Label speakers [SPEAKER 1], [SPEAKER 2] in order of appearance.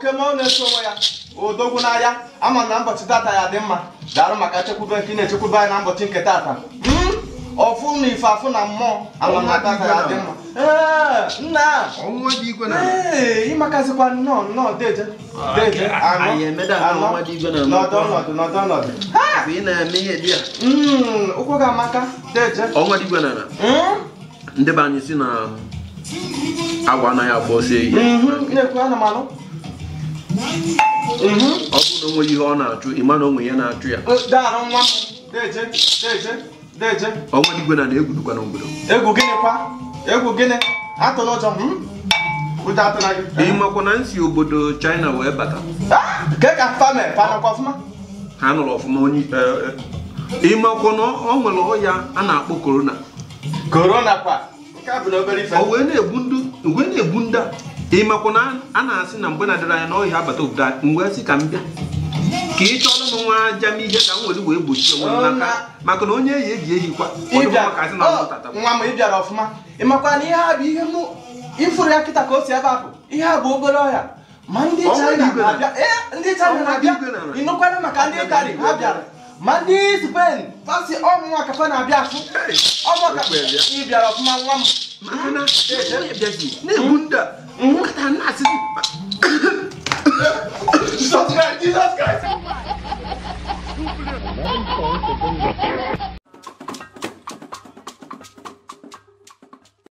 [SPEAKER 1] oke ma ọ na-eso onwe ya odogwu n'ahịa ama na ụbọchị tata ya dị mma darụ maka chekwube nke ị na-echekwube anyị na ụbọchị nke tata Mm, ọfụ na ife afụ na mmụọ ama na tata ya dị mma ee nna
[SPEAKER 2] ọnwa dị igwe na
[SPEAKER 1] ee ịmakazikwa nnọọ nnọọ deje deje anọ
[SPEAKER 2] anyị emeda nke ọnwa dị igwe na
[SPEAKER 1] nọdụ ọnọdụ nọdụ ọnọdụ Ha!
[SPEAKER 2] mgbe ị na-eme ihe dị ya
[SPEAKER 1] Mm, ụkwụ ga-amaka deje
[SPEAKER 2] ọnwa dị igwe na
[SPEAKER 1] Mm,
[SPEAKER 2] ndị be anyị si na agwa anaghị agba ọsọ ehi
[SPEAKER 1] mhm, na-ekwu ana m anụ Mhm.
[SPEAKER 2] ọ bụrụ na o nweghị ihe ọ na-achụ ịma na o nwe ihe na-achụ ya
[SPEAKER 1] daarụ nwa m deje deje deje
[SPEAKER 2] ọnwa dị igwe na na-egwudukwa n'obodo
[SPEAKER 1] egwu gịnị kwa egwu gịnị atụla ụjọ hmm? ụjọ atụla gị
[SPEAKER 2] ịmakwa na nsi obodo china wee bata
[SPEAKER 1] Ah, ke ka fame panakwa ọfụma
[SPEAKER 2] ha nụrụ ọfụma onye eh, eh, ịmakwa na ọ nwere ọya a na-akpọ korona
[SPEAKER 1] korona kwa nke a bụ na obere ife
[SPEAKER 2] o wee na-egbu ndị wee na-egbu ndị a ịmakwa na a na-asị na mgbe na-adịrị anya na ọhịa abata obodo a mgbe sị ka m bịa ka ị chọrọ m nwa aja m ihe ka m were wee gbochie onwe m n'aka maka na onye eyi eji ehikwa
[SPEAKER 1] ịbịa
[SPEAKER 2] maka asị na
[SPEAKER 1] Oh,
[SPEAKER 2] ọtata
[SPEAKER 1] nwa m ị bịara ọfụma ịmakwa na ihe a bụ ihe mụ ifuru ya kịta ka o si ebe ahụ ihe a bụ obere ọhịa ma ndị
[SPEAKER 2] Ọ
[SPEAKER 1] China
[SPEAKER 2] nwere igwe na-
[SPEAKER 1] na-abịa ee ndị China
[SPEAKER 2] Ọ nwere
[SPEAKER 1] na-abịa
[SPEAKER 2] igwe na-
[SPEAKER 1] ịnụkwana maka ndị Itali ha bịara ma ndị Spain fasi ọmụnwa kafa na-abịa afụ ọmụ ka
[SPEAKER 2] Ekwe bịa.
[SPEAKER 1] ị bịara ọfụma nwa m
[SPEAKER 2] maka na onye bịazi na-egbu ndị a nkata